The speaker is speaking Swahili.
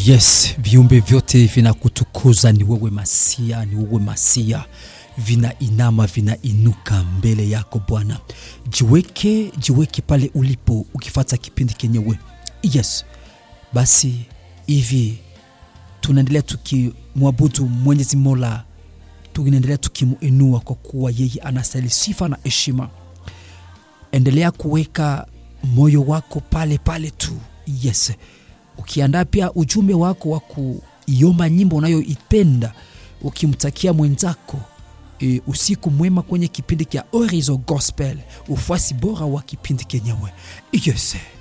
Yes, viumbe vyote vinakutukuza, ni wewe Masia, ni wewe Masia, vinainama vinainuka mbele yako Bwana. Jiweke, jiweke pale ulipo ukifata kipindi kenyewe. Yes, basi hivi tunaendelea tukimwabudu Mwenyezi Mola, tunaendelea tukimuinua kwa kuwa yeye anastahili sifa na heshima. Endelea kuweka moyo wako pale pale tu. Yes, ukiandaa pia ujumbe wako wa kuiomba nyimbo unayoipenda ukimtakia mwenzako e, usiku mwema kwenye kipindi cha Horizon Gospel, ufuasi bora wa kipindi kenyewe. Yes.